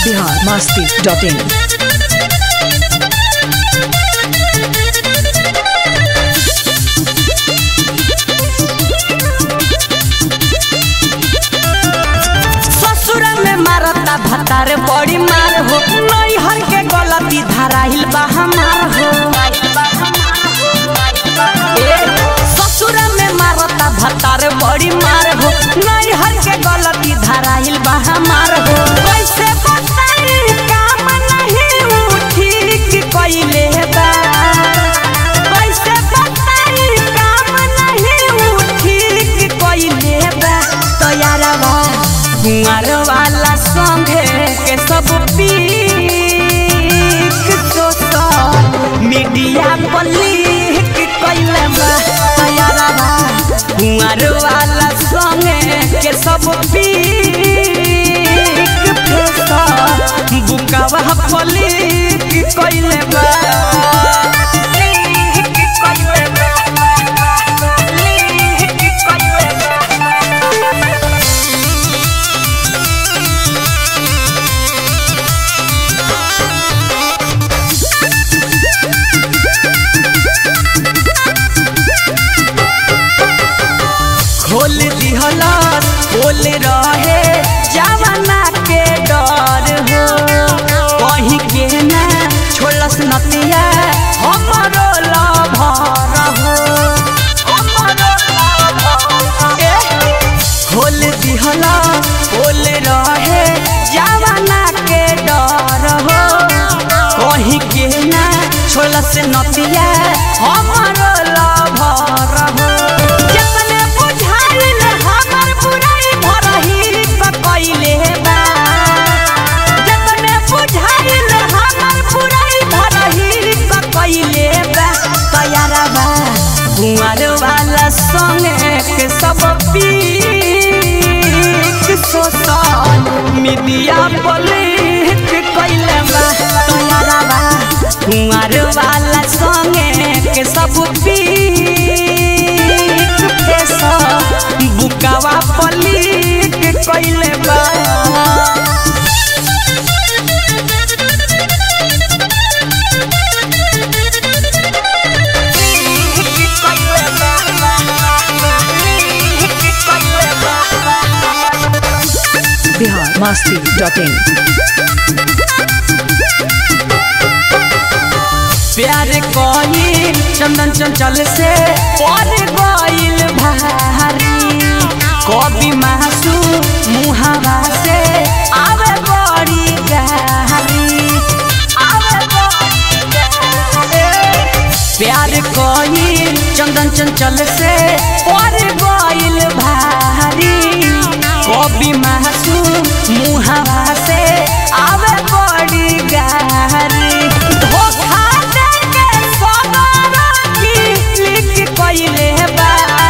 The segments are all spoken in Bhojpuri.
बिहार मस्ती डॉट इन ससुर में मारता भतार बड़ी मार हो नैहर के गलती धराइल बा हमार हो ए, ससुर में मारता भतार बड़ी मार हो नैहर के गलती धराइल बा हमार हो कैसे बताई काम नहीं उ ठीक कइले बा कैसे बताई काम नहीं उ ठीक कइले बा तो यारवा कुंवर वाला संगे के सब पीक सोशल मीडिया पर लिख कइले बा तो यारवा कुंवर वाला संगे के सब पीक फेसल बुकावा पर लिख कइले बा लिख कइले बा लिख कइले बा खोल दिहला खोल रहे जवाना के डर हो कहीं के ना छोड़स नतिया हमरो लभर हो हमरो लभर ए, खोल दिहला खोल रहे जवाना के डर हो कहीं के ना छोड़स नतिया हमरो लभर हो जतने बुझाइल हमर बुराई भरही कइले बा जतने बुझाइल हमर बुराई भरही कइले बा तैयारा बा कुंवर वाला संगे के सब पीक सोशल मीडिया पर लिख कइले बा तैयारा बा कुंवर वाला संगे के सब पीक फेसल बुकावा पर लिख कइले बा बिहार मस्ती डॉट इन प्यार कही चंदन चंचल से पर गइल भारी कभी मासू मुहावा से आवे बड़ी गहरी आवे बड़ी गहरी। प्यार कही चंदन चंचल से पर गइल भारी कभी मासू मुहावा से आवे बड़ी गहरी धोखा देके सगरा की लिख कइले बा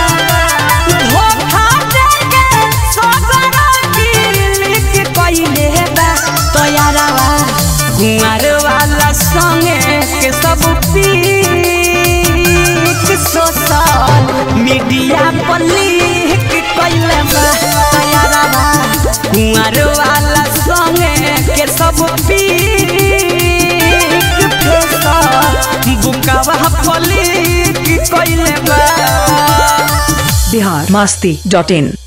धोखा देके सगरा की लिख कइले बा तो यारवा कुंवर वाला संगे के सब पीक सोशल मीडिया पर लिख कइले बा तो यारवा कुंवर वाला संगे के सब पीक फेसल बुकावा पर लिख कइले बा बिहार मस्ती डॉट इन